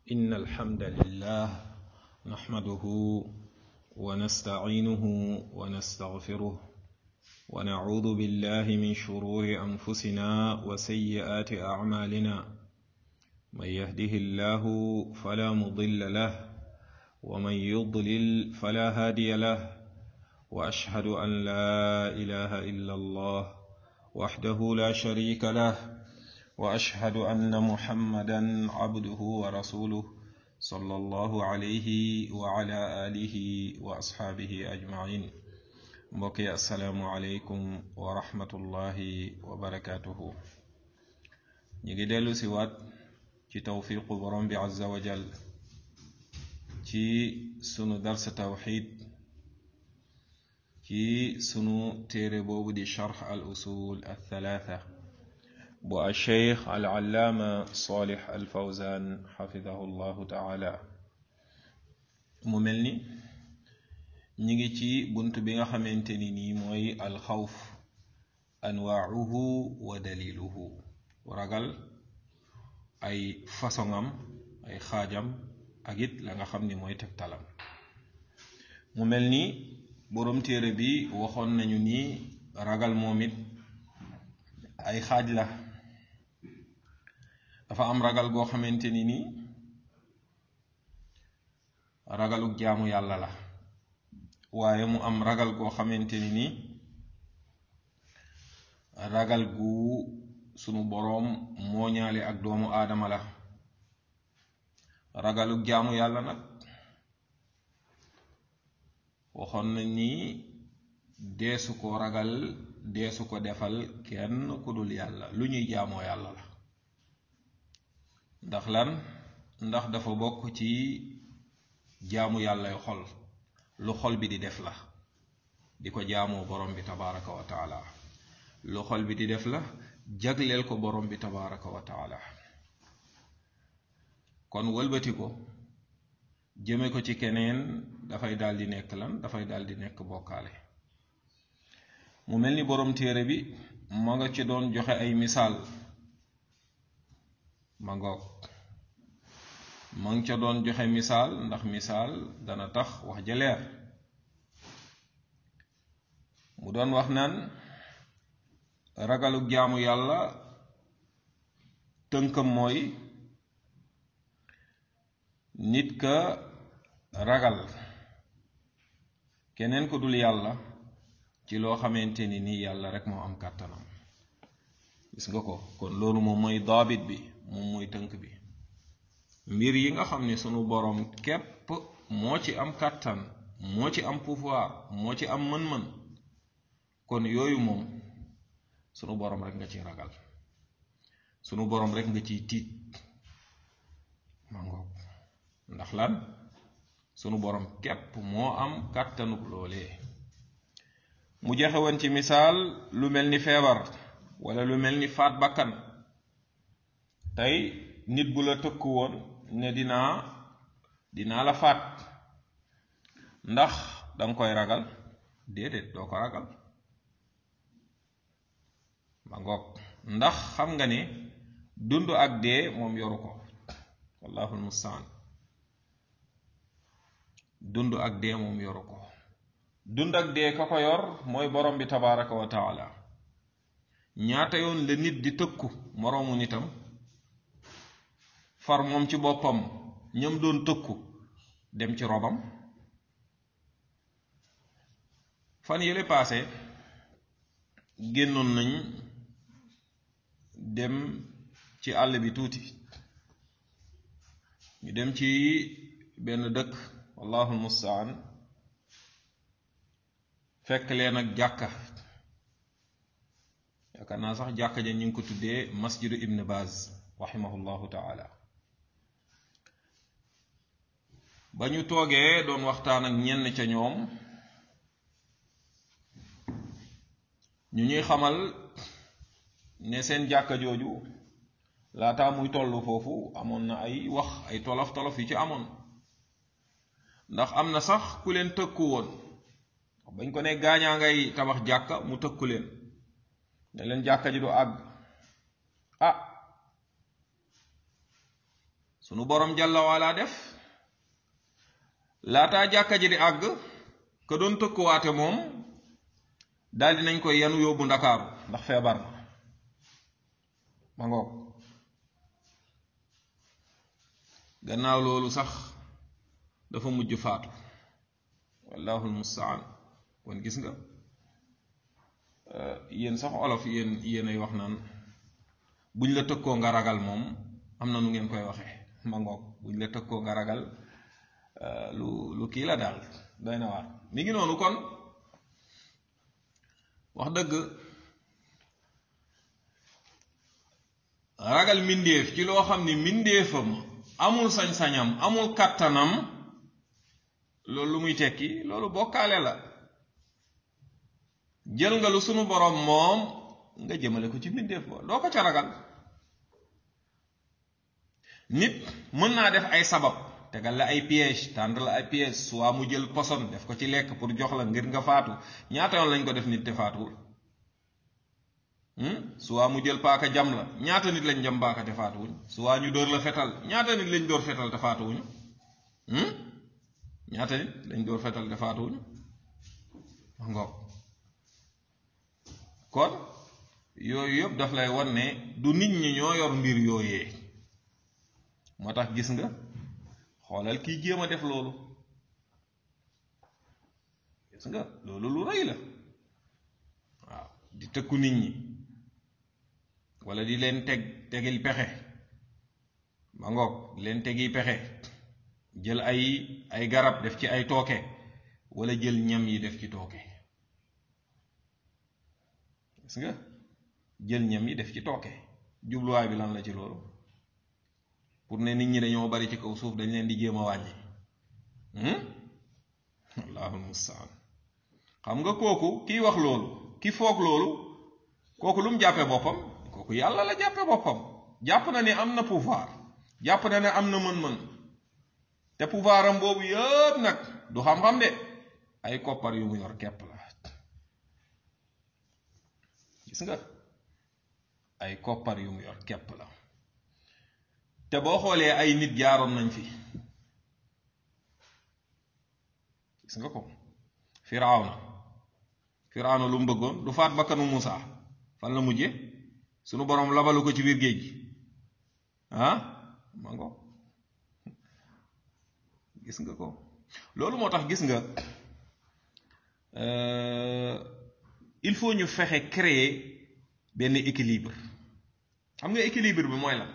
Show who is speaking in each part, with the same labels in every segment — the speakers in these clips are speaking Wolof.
Speaker 1: إن الحمد لله نحمده ونستعينه ونستغفره ونعوذ بالله من شرور أنفسنا وسيئات أعمالنا من يهده الله فلا مضل له ومن يضلل فلا هادي له وأشهد أن لا إله إلا الله وحده لا شريك له واشهد ان محمدا عبده ورسوله صلى الله عليه وعلى اله واصحابه اجمعين mbokki asalaamu aleykum wa rahmatullahi wa barakatuhu ñu ngi dellu si waat ci tawfiqu borom bi azza wa jal ci sunu darsa tawxid ci sunu téere boobu di charx al usul al thalatha bu alcheikh alallaama solih alfawzan xafidahu llahu taala mu mel ni ñi ngi ci bunt bi nga xamante ni nii mooy alxawf anwaauhu wa daliluhu ragal ay façonam ay xaajam ak it la nga xam ni mooy tegtalam mu mel ni boroom téere bi waxoon nañu ni ragal moom it ay xaaj la dafa am ragal goo xamante ni nii ragaluk jaamu yàlla la waaye mu am ragal goo xamante ni nii ragal gu sunu boroom mooñaale ak doomu aadama la ragaluk jaamu yàlla nag waxoon nañ ni deesu ko ragal deesu ko defal kenn ku dul yàlla lu ñuy jaamoo yàlla la ndax lan ndax dafa bokk ci jaamu yàllay xol lu xol bi di def la di ko jaamoo borom bi tabaraka wa taala lu xol bi di def la jagleel ko borom bi tabaraka wa taala kon wëlbati ko jëme ko ci keneen dafay daldi nekk lan dafay daldi nekk bokkaale mu mel ni borom téere bi ma nga ci doon joxe ay misaal ma ngoog ma nga ca doon joxe misaal ndax misaal dana tax wax ja leer mu doon wax naan ragalu jaamu yàlla tënkam mooy nit ka ragal keneen ko dul yàlla ci loo xamante ni nii yàlla rek moo am kàttanam gis nga ko kon loolu moom mooy daabit bi moom mooy tënk bi mbir yi nga xam ne sunu boroom képp moo ci am kàttan moo ci am pouvoir moo ci am mën-mën kon yooyu moom sunu boroom rek nga ci ragal sunu boroom rek nga ciy tiit ma ngoog ndax lan sunu boroom képp moo am kàttanuk loolee mu joxe woon ci misaal lu mel ni feebar wala lu mel ni faat bakkan tey nit bu la tëkku woon ne dinaa dinaa la faat ndax danga koy ragal déedéet doo ko ragal ma ngoog ndax xam nga ne dund ak dee moom yoru ko wallahul mustaan dund ak dee moom yoru ko dund ak dee ka ko yor mooy borom bi tabaraka wa taala ñaata yoon la nit di tëkku moroomu nitam far moom ci boppam ñam doon tëkku dem ci robam fan yële paase génnoon nañ dem ci àll bi tuuti ñu dem ci benn dëkk wallahul mustaan fekk leen ak jàkka yaakaar naa sax jàkka ja ñu ngi ko tuddee masjidu ibn baz rahimahullahu taala ba ñu toogee doon waxtaan ak ñenn ca ñoom ñu ñuy xamal ne seen jàkka jooju laataa muy tollu foofu amoon na ay wax ay tolof tolof yu ci amoon ndax am na sax ku leen tëkku woon bañ ko ne gaañaa ngay tabax jàkka mu tëkku leen ne leen jàkka ji du àgg ah sunu borom jàlla wala def laataa jàkka ji di àgg ka doon tëkkuwaate moom daldi nañ koy yanu yóbbu ndakaaru ndax feebar na ma ngoog gannaaw loolu sax dafa mujj faatu wallahul mustaan kon gis nga yéen sax olof yéen yéen ay wax naan buñ la tëkkoo nga ragal moom am na nu ngeen koy waxee ma ngoog buñ la tëkkoo nga ragal lu lu kii la daal doy na waar mi ngi noonu kon wax dëgg ragal mbindéef ci loo xam ni mbindéefam amul sañ-sañam amul kàttanam loolu lu muy tekki loolu bokkaale la jël nga lu sunu borom moom nga jëmale ko ci mbindéef ba doo ko ca ragal nit mën naa def ay sabab tegal la ay piège tànd la ay piège soit mu jël poson def ko ci lekk pour jox la ngir nga faatu ñaata yoon lañ ko def nit te faatuwul soit mu jël paaka jam la ñaata nit lañ jam paaka te faatuwuñ soit ñu dóor la fetal ñaata nit lañ dóor fetal te faatuwuñu ñaata nit lañ dóor fetal te faatuwuñu ngoog kon yooyu yëpp daf lay won ne du nit ñi ñoo yor mbir yooyee moo tax gis nga xoolal kiy jéem a def loolu gis nga loolu lu rëy la waaw di tëkku nit ñi wala di leen teg tegil pexe ma ngoog di leen tegi pexe jël ay ay garab def ci ay tooke wala jël ñam yi def ci tooke gis nga jël ñam yi def ci tooke jubluwaay bi lan la ci loolu pour ne nit ñi dañoo bari ci kaw suuf dañ leen di jéem a wàññi allahul mustaan xam nga kooku kiy wax loolu ki foog loolu kooku lu mu jàppe boppam kooku yàlla la jàppe boppam jàpp na ne am na pouvoir jàpp na ne am na mën-mën te pouvoir am boobu yëpp nag du xam-xam de ay koppar yu mu yor kepp la gis nga ay koppar yu mu yor kepp la te boo xoolee ay nit jaaroon nañ fi gis nga ko firawna firawna lu mu bëggoon du faat bakkanu Muusa fan la mujje sunu boroom labalu ko ci biir géej gi ah ma ngo gis nga ko loolu moo tax gis nga il faut ñu fexe créer benn équilibre xam nga équilibre bi mooy lan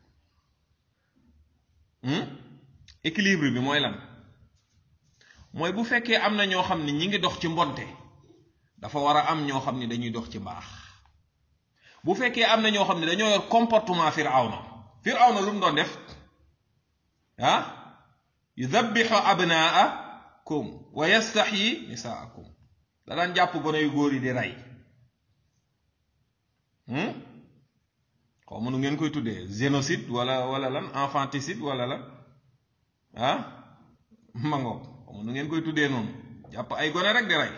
Speaker 1: équilibre bi mooy lan mooy bu fekkee am na ñoo xam ne ñi ngi dox ci mbonte dafa war a am ñoo xam ne dañuy dox ci mbaax bu fekkee am na ñoo xam ne dañoo yor comportement firawna firawna lu mu doon def ah yudabbixu abnaakum wa yastaxyi nisaakum da daan jàpp gone yu góor yi di rey xaw ma nu ngeen koy tuddee génocide wala wala lan infanticide wala lan ah mangoog xaw ma nu ngeen koy tuddee noonu jàpp ay gone rek di rey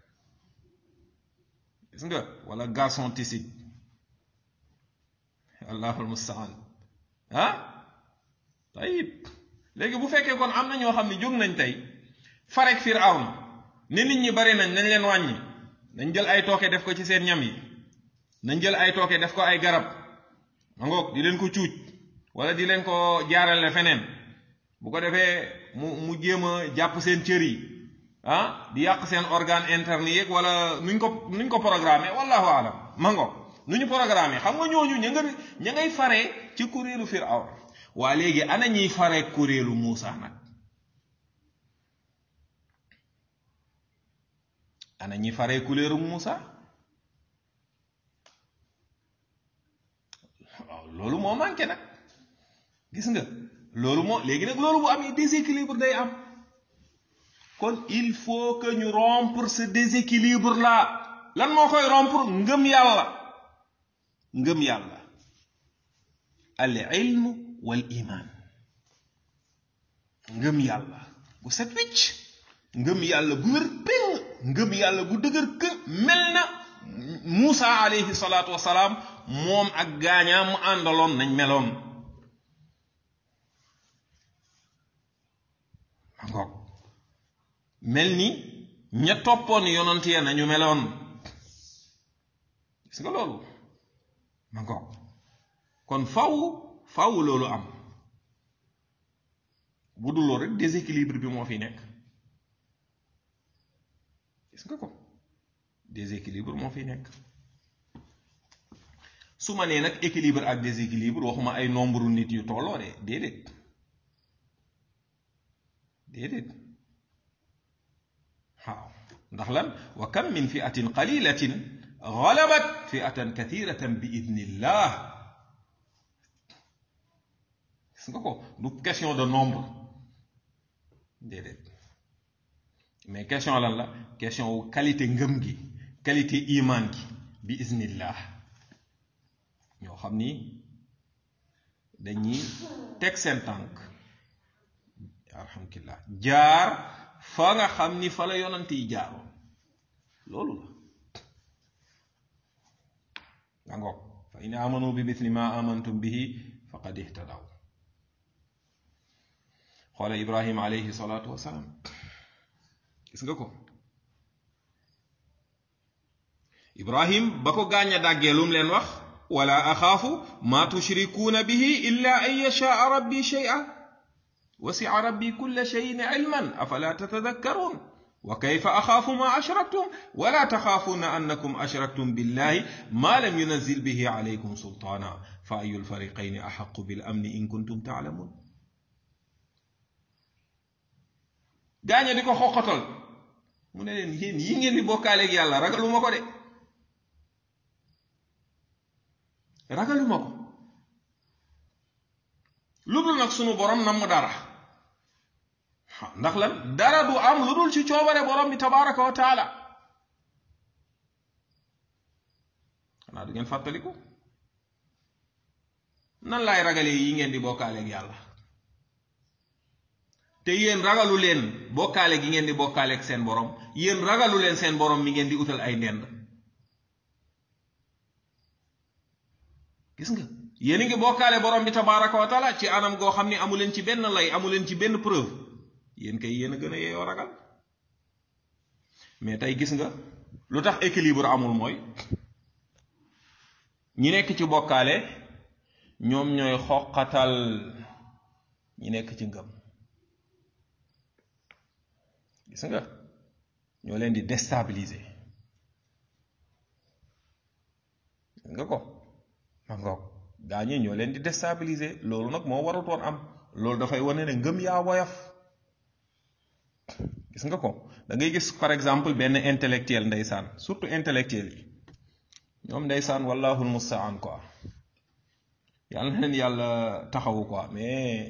Speaker 1: gis nga wala garçonticide allahul mustaan ah tayib léegi bu fekkee kon am na ñoo xam ne jóg nañ tey farek Firawna ni nit ñi bari nañ nañ leen wàññi nañ jël ay tooke def ko ci seen ñam yi nañ jël ay tooke def ko ay garab ma ngoog di leen ko cuuj wala di leen ko jaarale feneen bu ko defee mu mu jéem a jàpp seen cër yi ah di yàq seen organe interne yeeg wala nuñ ko nuñ ko programmé wallahu alam ma ngoog nu ñu programmé xam nga ñooñu ña nga ña ngay faree ci kuréelu Firaw waa léegi ana ñiy faree kuréelu Muusa nag ana ñi faree kuréelu Muusa waaw loolu moo manqué nag gis nga loolu moo léegi nag loolu bu amee déséquilibre day am kon il faut que ñu rompre ce déséquilibre là lan moo koy rompre ngëm yàlla ngëm yàlla al ilm wal iman ngëm yàlla gu set wicc ngëm yàlla gu wér péng ngëm yàlla gu dëgër kë mel na Muusa alayhi salaatu wasalaam moom ak gaañaam mu àndaloon nañ meloon mel ni ña toppoon yonant ya nañu meloon gis nga loolu ma ngoog kon faw faw loolu am bu dul loolu rek déséquilibre bi moo fi nekk gis nga ko déséquilibre moo fi nekk su ma nee nag équilibre ak déséquilibre waxuma ay nombre nit yu tolloo de déedéet déedéet waaw ndax lan wa kam min fiatin qalilatin galabat fiatan kathiratan bi idnillah gis nga ko du question de nombre déedéet mais question lan la question wu qualité ngëm gi qualité iman gi bi iznillah ñoo xam ni dañuy teg seen tànk alhamdulillah jaar fa nga xam ni fa la yonant yi jaaroon loolu la nga ngoog fa in amanu bi mithli ma amantum bihi faqad ihtadaw xoola ibrahim alayhi salaatu wasalaam gis nga ko ibrahim ba ko gaañ a dàggee lum leen wax wala axaafu ma tushrikuuna bihi illa an yashaa rabbi shay'a wasi'a rabbi kulla shay'in ilman afala tatadakkarun wa kayfa axaafu ma ashraktum wala taxaafuuna annakum ashraktum billahi ma lam yunazil bihi alaykum sultaana fa ayu lfariqayni axaqu bil amni in kuntum taalamun gaaña di ko xoqatal mu ne leen yéen yi ngeen di bokkaaleeg yàlla ragaluma ko de ragaluma ko lu dul nag sunu borom nam mu dara ndax lan dara du am lu dul ci coobare borom bi tabaraka wa taala xanaa du ngeen fàttaliku nan laay ragalee yi ngeen di bokkaaleeg yàlla te yéen ragalu leen bokkaale gi ngeen di bokkaaleeg seen borom yéen ragalu leen seen borom mi ngeen di utal ay ndend gis nga yéen a ngi bokkaale borom bi tabaraka wa taala ci anam goo xam ni amu leen ci benn lay amu leen ci benn preuve yéen kay yéen a gën a yeeyoo ragal mais tey gis nga lu tax équilibre amul mooy ñi nekk ci bokkaale ñoom ñooy xoqatal ñi nekk ci ngëm gis nga ñoo leen di déstabiliser gis nga ko ma ngoog gaa ñi ñoo leen di déstabiliser loolu nag moo warutoon am loolu dafay wane ne ngëm yaa woyof gis nga ko da ngay gis par exemple benn intellectuel ndeysaan surtout intellectuel yi ñoom ndeysaan wallahul mustaan quoi yàlla na leen yàlla taxawu quoi mais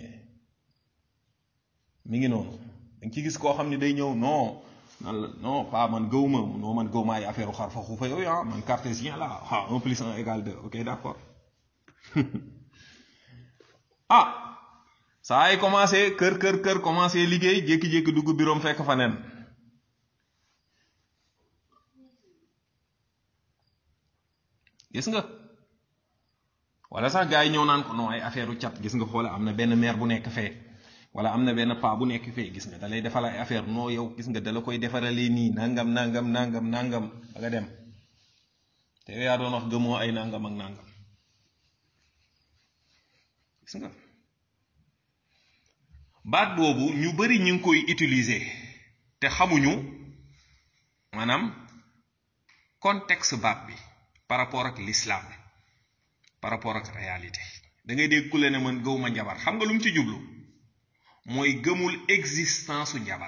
Speaker 1: mi ngi noonu da nga ci gis koo xam ne day ñëw non nan la non pas man gëwuma non man gëwuma ay affaire xar fa xuufa yooyu ah man cartésien la ah un plus un égale deux ok d'accord ah saa ay commencé kër kër kër commencé liggéey jékki-jékki dugg biroom fekk fa nen gis nga wala sax gars yi ñëw naan ko non ay affaire u cat gis nga xoola am na benn maire bu nekk fee wala am na benn paa bu nekk fee gis nga da lay defal ay affaire noo yow gis nga dala koy defaralee nii nangam nangam nangam nangam ba nga dem te yaa doon wax gëmoo ay nangam ak nangam gis nga baat boobu ñu bari ñu ngi koy utiliser te xamuñu maanaam contexte baat bi par rapport ak l'islam par rapport ak réalité da ngay dégg ku le ne man gëwuma njabar xam nga lu mu ci jublu mooy gëmul existence su njabar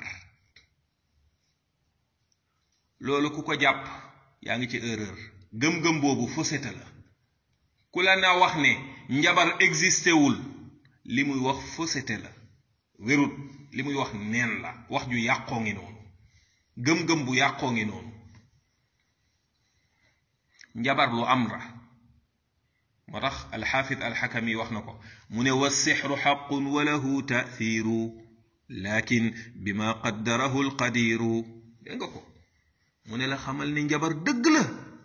Speaker 1: loolu ku ko jàpp yaa ngi ci erreur gëm-gëm boobu fausseté la ku la na wax ne njabar existé wul li muy wax fausseté la wérut li muy wax neen la wax ju yàqoo ngi noonu gëm-gëm bu yàqoo ngi noonu njabar lu am la moo tax alxaafid alxakami wax na ko mu ne wa sixru xaqun wa lahu taathiru lakin bima qaddarahu alqadiru dégg nga ko mu ne la xamal ni njabar dëgg la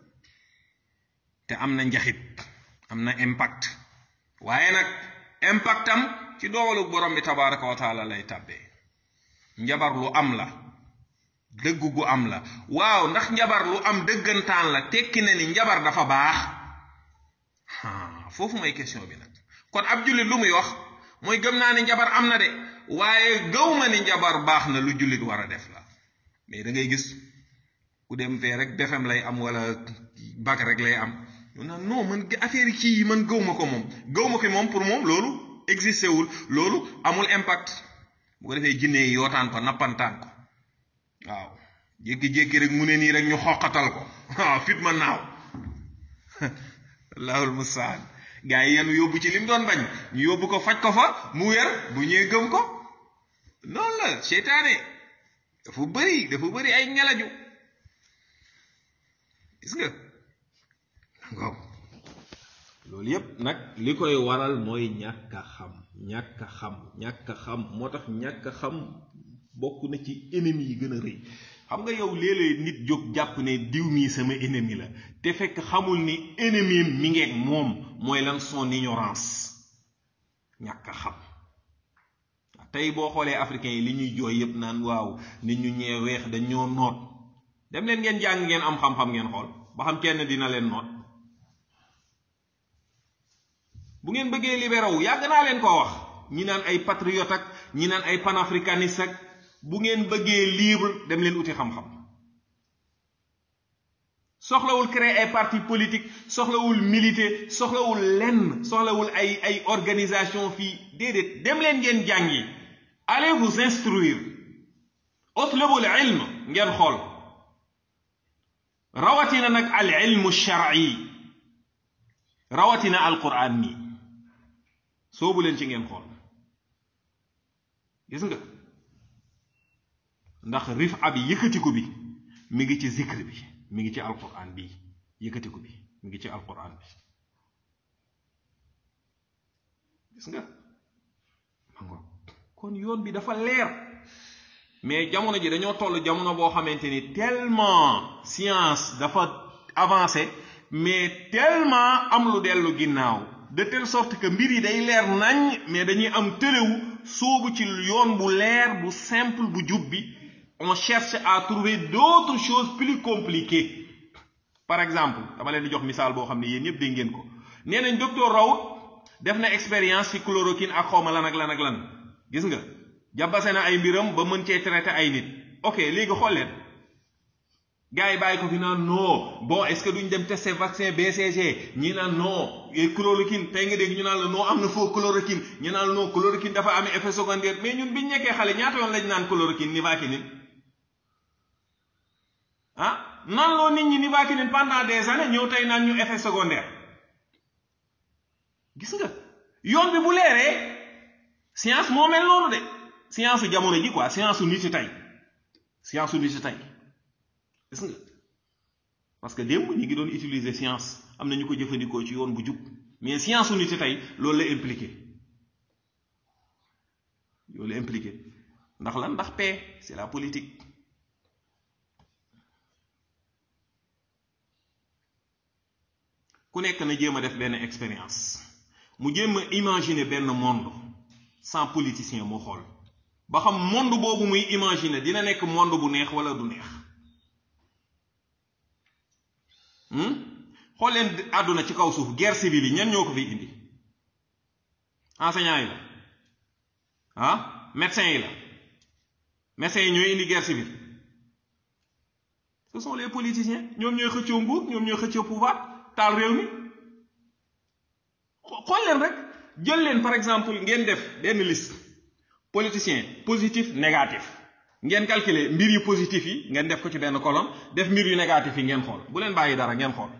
Speaker 1: te am na njaxit am na impact waaye nag impact am ci dogalu borom bi tabaraka wa taala lay tàbbee njabar lu am la dëgg gu am la waaw ndax njabar lu am dëggantaan la tekki na ni njabar dafa baax foofu mooy question bi nag kon ab jullit lu muy wax mooy gëm naa ni njabar am na de waaye gëw ma ni njabar baax na lu jullit war a def la mais da ngay gis ku dem fee rek defem lay am wala bag rek lay am ñu naan non man affaire kii yi man gëw ma ko moom gëw ma ko moom pour moom loolu existé wul loolu amul impact bu ko defee jinne yi yootaan ko nappantaan ko waaw jékki-jékki rek mu ne nii rek ñu xoqatal ko waaw fit ma naaw allahul mustaan gaa yi yenu yóbbu ci lim doon bañ ñu yóbbu ko faj ko fa mu wér bu ñëwee gëm ko noonu la seytaane dafa bëri dafa bëri ay ngelaju gis nga waaw loolu yépp nag li koy waral mooy ñàkk a xam ñàkk a xam ñàkk a xam moo tax ñàkk a xam bokk na ci ennemi yi gën a rëy xam nga yow léeg-léeg nit jóg jàpp ne diw mii sama ennemi la te fekk xamul ni ennemi mi ngeeg moom mooy lan son ignorance ñàkk a xam tey boo xoolee africains yi li ñuy jooy yépp naan waaw nit ñu ñee weex dañ ñoo noot dem leen ngeen jàng ngeen am xam-xam ngeen xool ba xam kenn dina leen noot bu ngeen bëggee libéré wu yàgg naa leen koo wax ñi naan ay patriote ak ñi naan ay panafricaniste ak bu ngeen bëggee libre dem leen uti xam-xam soxlawul créer ay parti politique soxlawul militer soxlawul lenn soxlawul ay ay organisation fii déedéet dem leen ngeen jàngi allez vous instruire utlubul ilm ngeen xool rawatina nag al ilmu shar'i rawatina al quran nii soobu leen ci ngeen xool gis nga ndax rif abi yëkkatiku bi mi ngi ci zikr bi mi ngi ci alquran bi yëkkatiku bi mi ngi ci alquran bi gis nga mango kon yoon bi dafa leer mais jamono ji dañoo toll jamono boo xamante ni tellement science dafa avancé mais tellement am lu dellu ginnaaw de telle sorte que mbir yi day leer nañ mais dañuy am tëlewu soobu ci yoon bu leer bu simple bu jub bi on cherche à trouver d'autres choses plus compliquées par exemple dama leen di jox misaal boo xam ne yéen ñëpp dégg ngeen ko nee nañ docteur Raoult def na expérience ci chloroquine ak xawma lan ak lan ak lan gis nga jàbbase na ay mbiram ba mën cee traité ay nit ok léegi xool leen gars yi bàyyi ko fi naan non bon est-ce que duñ dem tester vaccin BCG ñi naan non chloroquine tey nga dégg ñu naan la non am na faux chloroquine ñu naan la non chloroquine dafa amee effet secondaire mais ñun biñ nekkee xale ñaata yoon lañ naan chloroquine nivaquine ah nan loo nit ñi nivaquine pendant des années ñëw tey naan ñu effet secondaire gis nga yoon bi bu leeree science moo mel noonu de science su jamono ji quoi science su nit yi tey science su nit yi tey gis nga parce que démb ñi ngi doon utiliser science am na ñu ko jëfandikoo ci yoon bu jub mais science su nit yi tey loolu la impliqué loolu la impliqué ndax lan ndax paix c'est la politique ku nekk na jéem a def benn expérience mu jéem a imaginer benn monde sans politicien moo xool ba xam monde boobu muy imaginer dina nekk monde bu neex wala du neex xool leen àdduna ci kaw suuf guerre civile yi ñan ñoo ko fi indi enseignants yi la ah médecins yi la médecins yi ñooy indi guerre civile ce sont les politiciens ñoom ñooy xëccoo nguur ñoom ñooy xëccoo pouvoir taal réew mi xool leen rek jël leen par exemple ngeen def benn liste politicien positif négatif ngeen calculer mbir yu positif yi ngeen def ko ci benn colonne def mbir yu négatif yi ngeen xool bu leen bàyyi dara ngeen xool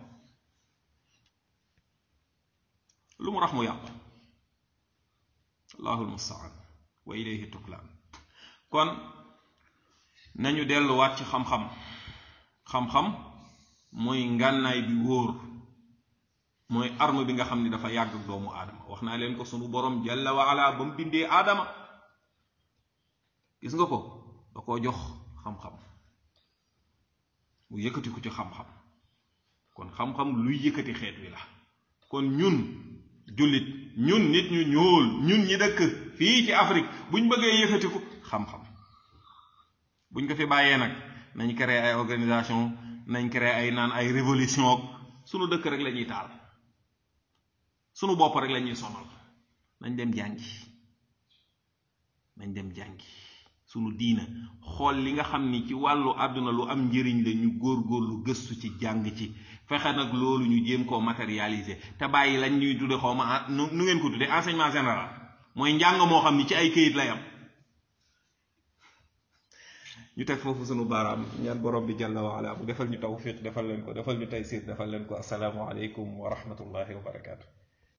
Speaker 1: lu mu rax mu yàqu allahul mustaan wa ilayhi tuklaan kon nañu delluwaat ci xam-xam xam-xam mooy ngànnaay bi wóor mooy arme bi nga xam ni dafa yàgg ak doomu aadama wax naa leen ko sunu borom jalla wa ala ba mu bindee aadama gis nga ko da koo jox xam-xam mu yëkkati ko ci xam-xam kon xam-xam luy yëkkati xeet wi la kon ñun jullit ñun nit ñu ñuul ñun ñi dëkk fii ci Afrique buñ bëggee yëkkati ko xam-xam buñ ko fi bàyyee nag nañ créer ay organisation nañ créer ay naan ay révolution ak sunu dëkk rek la ñuy taal sunu bopp rek la ñuy sonal nañ dem jàngi nañ dem jàngi sunu diina xool li nga xam ni ci wàllu àdduna lu am njëriñ la ñu góorgóorlu gëstu ci jàng ci fexe nag loolu ñu jéem koo matérialiser te bàyyi lañ ñuy tudde xaw ma nu nu ngeen ko tudde enseignement général mooy njàng moo xam ni ci ay këyit lay am ñu teg foofu sunu baaraam ñaan borom bi jalla wa ala bu defal ñu tawfiq defal leen ko defal ñu taysir defal leen ko asalaamu aleykum wa rahmatullahi wa barakaatu